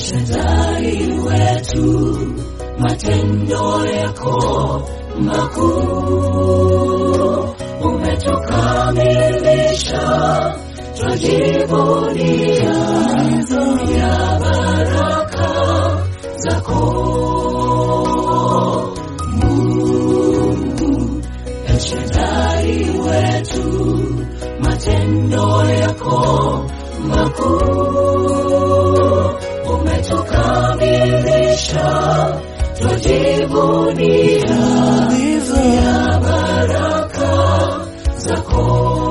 Shaddai wetu, matendo yako makuu umetukamilisha, twajivunia ya baraka zako Mungu. El Shaddai wetu, matendo yako makuu umetukamilisha, twajivunia ya baraka zako.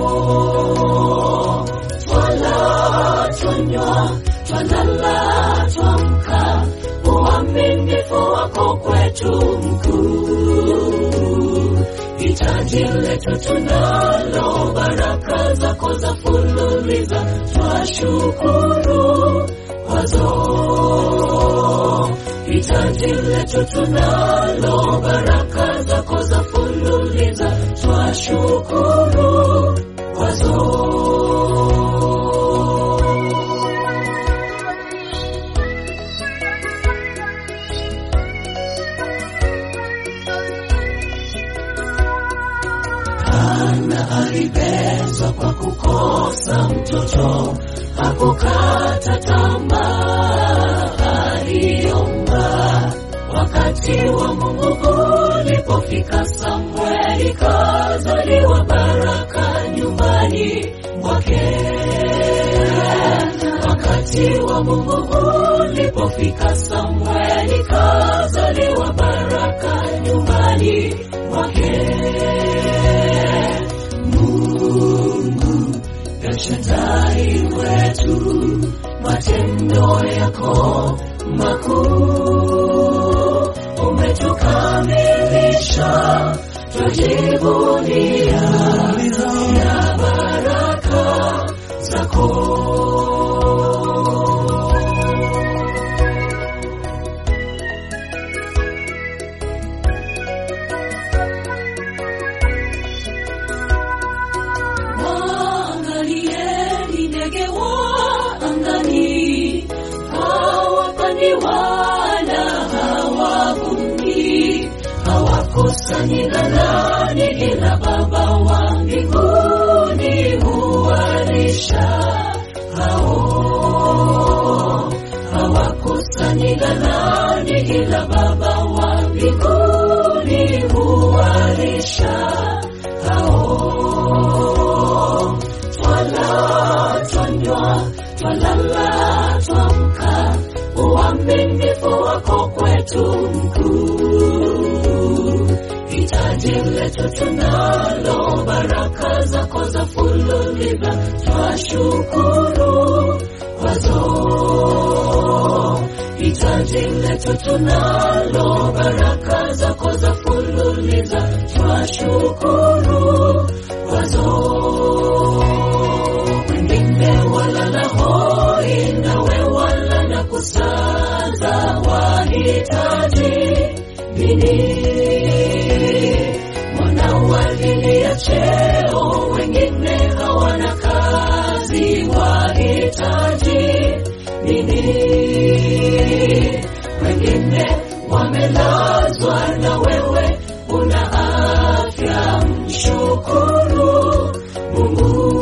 Twala, twanywa, twalala, twamka, uaminifu wako kwetu mkuu. Hitaji letu tunalo, baraka zako za fululiza, twashukuru kwazo. Hitaji letu tunalo, baraka zako za fululiza, twashukuru kwazo. Hana alibezwa kwa kukosa mtoto, hakukata tamaa, aliomba. Wakati wa Mungu ulipofika, Samweli kazaliwa, baraka nyumbani mwake. Wakati wa Mungu ulipofika, Samweli kazaliwa, baraka nyumbani mwake. Mungu El Shaddai wetu, matendo yako makuu umetukamilisha, twajivunia ya baraka zako. Waangalieni ndege wa angani, hawapandi wala hawavuni, hawakusanyi ghalani, ila Baba wa mbinguni huwalisha hao. Hawakusanyi ghalani, ila Baba wa mbinguni huwalisha hao. Twala, twanywa, twalala, twamka, uaminifu wako kwetu mkuu. Hitaji letu tunalo, baraka zako za fululiza, twashukuru kwazo. Hitaji letu tunalo, baraka zako za fululiza, twashukuru kwazo wengine walala hoi, nawe walala kusaza, wahitaji nini? Mwana walilia cheo, wengine hawana kazi, wahitaji nini? Wengine wamelazwa, na wewe una afya, mshukuru Mungu.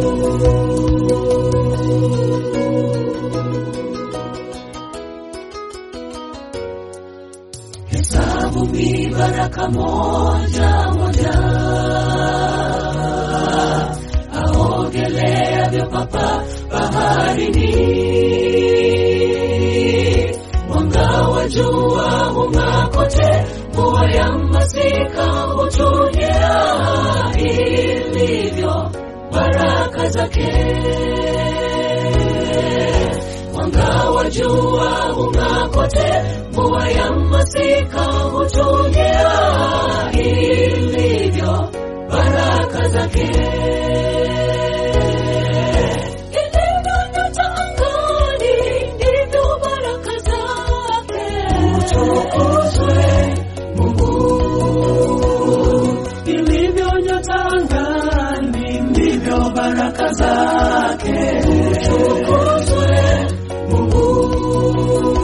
Hesabu mibaraka moja moja, aogeleavyo papa baharini. Mwanga wa jua hung'aa kote, mvua ya masika hutulia, ilivyo baraka zake mwanga wa jua hung'aa kote, mvua ya masika hutulia, ilivyo baraka zake. Ilivyo nyota angani, ndivyo baraka zake. Utukuzwe Mungu. ilivyo nyota angani, ndivyo baraka zake. Utukuzwe Mungu.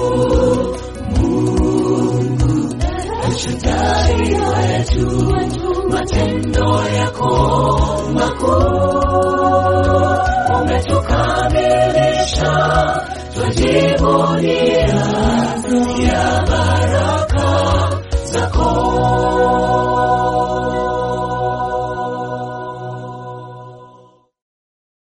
uhai wetu, matendo yako makuu umetukamilisha, twajivunia